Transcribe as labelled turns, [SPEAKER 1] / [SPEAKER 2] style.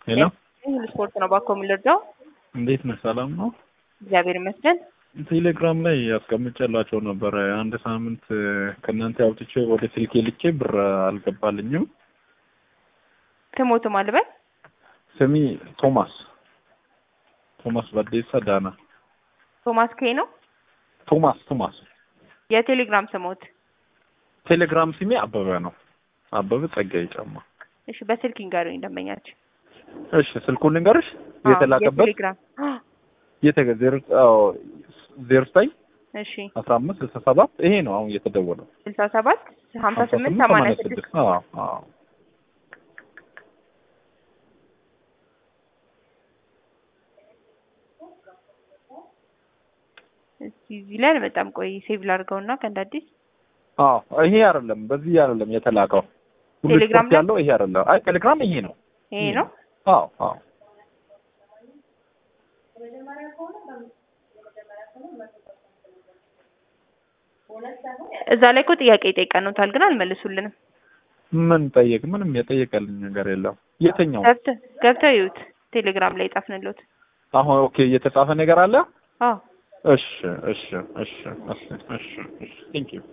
[SPEAKER 1] ሄሎ
[SPEAKER 2] ሁሉ ስፖርት ነው ባኮ የምንረዳው።
[SPEAKER 1] እንዴት ነህ? ሰላም ነው?
[SPEAKER 2] እግዚአብሔር ይመስገን።
[SPEAKER 1] ቴሌግራም ላይ ያስቀምጬላቸው ነበረ። አንድ ሳምንት ከእናንተ አውጥቼ ወደ ስልኬ ልኬ ብር አልገባልኝም።
[SPEAKER 2] ትሞቱ ማልበል
[SPEAKER 1] ስሚ ቶማስ ቶማስ በዴሳ ዳና
[SPEAKER 2] ቶማስ ኬ ነው
[SPEAKER 1] ቶማስ ቶማስ
[SPEAKER 2] የቴሌግራም ስሞት።
[SPEAKER 1] ቴሌግራም ስሜ አበበ ነው። አበበ ጸጋዬ ጫማ።
[SPEAKER 2] እሺ በስልክ ይንገሩኝ ደንበኛችን።
[SPEAKER 1] እሺ ስልኩን ልንገርሽ የተላከበት
[SPEAKER 2] የቴሌግራም
[SPEAKER 1] የተገ ዜሮ አዎ ዜሮ ዘጠኝ
[SPEAKER 2] እሺ
[SPEAKER 1] አስራ አምስት ስልሳ ሰባት ይሄ ነው አሁን እየተደወለው
[SPEAKER 2] ስልሳ ሰባት ሀምሳ ስምንት ሰማንያ ስድስት
[SPEAKER 1] አዎ አዎ
[SPEAKER 2] እስቲ እዚህ ላይ በጣም ቆይ ሴቭ ላድርገውና ከእንደ አዲስ
[SPEAKER 1] አዎ ይሄ አይደለም፣ በዚህ አይደለም የተላከው። ሁሉ
[SPEAKER 2] ቴሌግራም
[SPEAKER 1] ስፖርት
[SPEAKER 2] ላይ?
[SPEAKER 1] ያለው ይሄ አይደለም። አይ ቴሌግራም ይሄ ነው።
[SPEAKER 2] ይሄ ነው።
[SPEAKER 1] አዎ አዎ
[SPEAKER 2] እዛ ላይ እኮ ጥያቄ ይጠይቀኑታል ግን አልመልሱልንም።
[SPEAKER 1] ምን ጠየቅ? ምንም የጠየቀልኝ ነገር የለም። የትኛው
[SPEAKER 2] ገብተህ ገብተህ ይዩት ቴሌግራም ላይ ጻፍንሎት።
[SPEAKER 1] አሁን ኦኬ፣ የተጻፈ ነገር አለ።
[SPEAKER 2] አዎ
[SPEAKER 1] እሺ እሺ እሺ እሺ እሺ እሺ ቴንክ ዩ